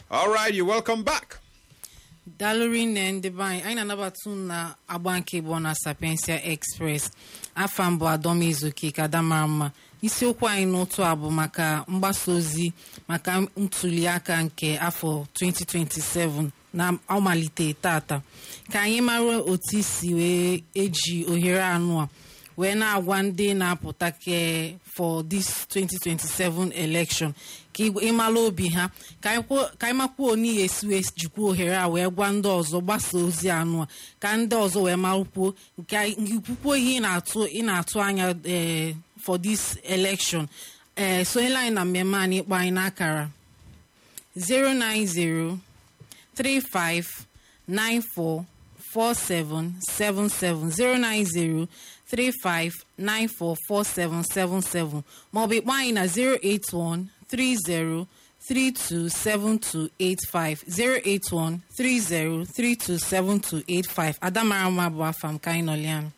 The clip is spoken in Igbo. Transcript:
All right, you're welcome back. dalụri nne ndị be anyị anyị na-anabata unu na agba nke bụ na sapiensia express afa mbụ adọm ezuke ka adamara mma isiokwu anyị n'ụtụ a bụ maka mgbasa ozi maka ntuli aka nke afọ 2027 na ọmalite tata ka anyị mara otu isi wee eji ohere anụ a wee na-agwa ndị na-apụta ke for this 2027 election ka ịmala obi ha ka anyị makwuo n'ihi esi wee jikwa ohere a wee gwa ndị ọzọ gbasa ozi anụ a ka ndị ọzọ wee makwuo nke ikwukwo ihe ị na-atụ ị na-atụ anya ee for this election ee sonyela anyị na mmemme anyị ịkpọ anyị n'akara 090 35 94 4777 09035944777 maọbụ ịkpọ anyị na 08130327285 08130327285 adamara mma bụ afam ka anyị nọlianụ